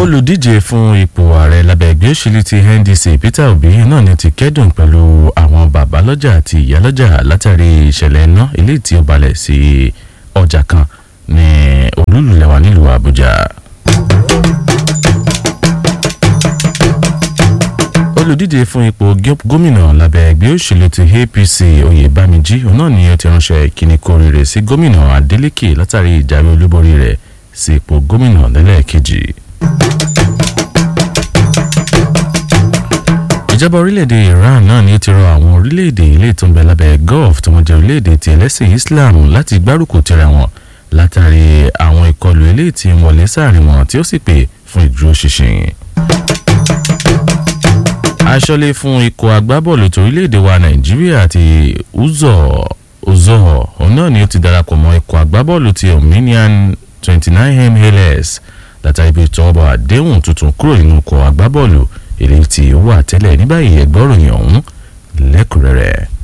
olùdíje fún ipò ààrẹ lábẹ́ ẹgbẹ́ òṣèlú ti ndc peter obi náà ni ti kẹ́dùn pẹ̀lú àwọn bàbá lọ́jà àti ìyá lọ́jà látàrí ìṣẹ̀lẹ̀ iná eléyìí tí ó balẹ̀ sí ọjà kan ní olúlulẹ̀wà nílùú àbújá. olùdíje fún ipò gómìnà lábẹ́ ẹgbẹ́ òṣèlú ti apc oyèbámijí òun náà ni ó ti ránṣẹ́ ìkíni kórìíre sí gómìnà adeleke látàrí ìjáwé olúborí rẹ̀ sí ipò gómìnà lẹ́lẹ́kejì. ìjọba orílẹ̀-èdè iran náà ni ó ti rọ àwọn orílẹ̀-èdè ilé tó ń bẹ lábẹ́ gulf tí wọ́n jẹ́ orílẹ̀-èdè ti ẹlẹ́sìn islam láti gbárùkù tira wọn látàrí àwọn ìkọlù eléyìí tí ń wọlé sáàrin wọn tí ó sì pè fún ìdúróṣinṣin aṣọ́lé fún ikọ̀ agbábọ́ọ̀lù torílẹ̀-èdè wa nàìjíríà àti uzọ uzọ òun náà ni ó ti darapọ̀ mọ́ ikọ̀ agbábọ́ọ̀lù ti ominian twenty nine mls látàrí ibi ìtọ́wọ́bọ̀ àdéhùn tuntun kúrò nínú ikọ̀ agbábọ́ọ̀lù èyí tí ó wà tẹ́lẹ̀ ní báyìí ẹgbọ́ròyìn ọ̀hún lẹ́kùnrẹ́rẹ́.